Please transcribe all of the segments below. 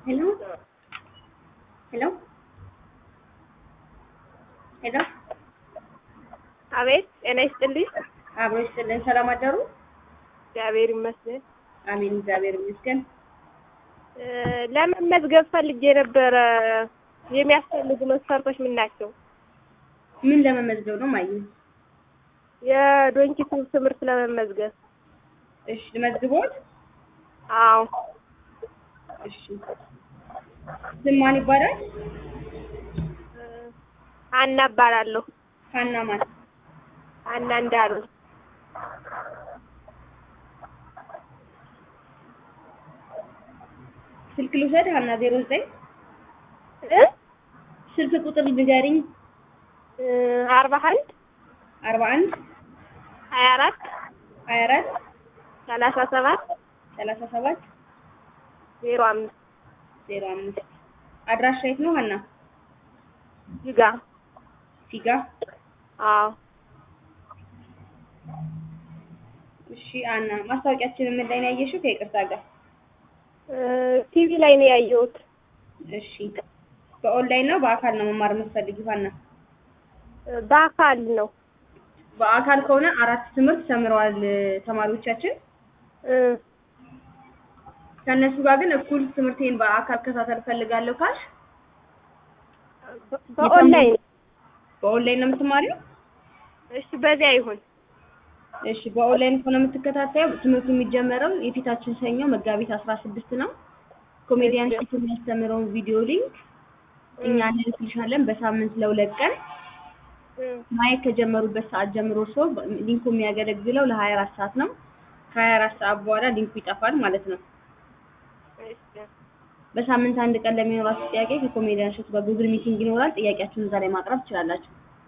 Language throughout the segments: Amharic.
ሄሎ ሄሎ ሄሎ አቤት ጤና ይስጥልኝ። አብሮ ይስጥልን። ሰላም አደሩ? እግዚአብሔር ይመስገን። አሜን፣ እግዚአብሔር ይመስገን። እ ለመመዝገብ ፈልጌ ነበረ። የሚያስፈልጉ መስፈርቶች ምን ናቸው? ምን ለመመዝገብ ነው ማየ? የዶንኪቱ ትምህርት ለመመዝገብ። እሺ፣ ልመዝግቦት? አዎ እሺ። ስም ማን ይባላል? እ አና እባላለሁ። ሀና ማን? አና እንዳሉ ስልክ ልውሰድ? ሀና ዜሮ ዘጠኝ እ ስልክ ቁጥር ንገሪኝ። እ አርባ አንድ አርባ አንድ ሀያ አራት ሀያ አራት ሰላሳ ሰባት ሰላሳ ሰባት ዜሮ አምስት ዜሮ አምስት አድራሻ የት ነው ሀና? ጅጋ። ፊጋ። አዎ እሺ ሀና፣ ማስታወቂያችንን ምን ላይ ነው ያየሽው? ከይቅርታ ጋር እ ቲቪ ላይ ነው ያየሁት። እሺ። በኦንላይን ነው በአካል ነው መማር የምትፈልጊው ሀና? እ በአካል ነው። በአካል ከሆነ አራት ትምህርት ተምረዋል ተማሪዎቻችን። እ ከእነሱ ጋር ግን እኩል ትምህርቴን በአካል ከታተል ፈልጋለሁ ካልሽ በ- በኦንላይን በኦንላይን ነው የምትማሪው? እሺ፣ በዚያ ይሁን። እሺ በኦንላይን ከሆነ የምትከታተየው ትምህርቱ የሚጀመረው የፊታችን ሰኞ መጋቢት አስራ ስድስት ነው። ኮሜዲያን ሴቱ የሚያስተምረውን ቪዲዮ ሊንክ እኛ እንልክልሻለን በሳምንት ለሁለት ቀን እ ማየት ከጀመሩበት ሰዓት ጀምሮ ሰው ሊንኩ የሚያገለግለው ለሀያ አራት ሰዓት ነው። ከሀያ አራት ሰዓት በኋላ ሊንኩ ይጠፋል ማለት ነው። እሺ በሳምንት አንድ ቀን ለሚኖራችሁ ጥያቄ ከኮሜዲያን እሸቱ ጋር ጉግል ሚቲንግ ይኖራል። ጥያቄያችሁን እዛ ላይ ማቅረብ ትችላላችሁ።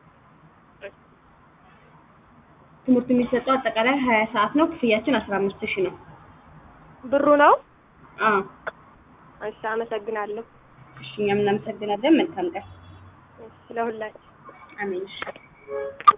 ትምህርቱ የሚሰጠው አጠቃላይ ሀያ ሰዓት ነው። ክፍያችን አስራ አምስት ሺህ ነው። ብሩ ነው። አዎ እሺ፣ አመሰግናለሁ። እሺ፣ እኛም እናመሰግናለን። መልካም ቀን። እሺ፣ ለሁላችሁ አሜን። እሺ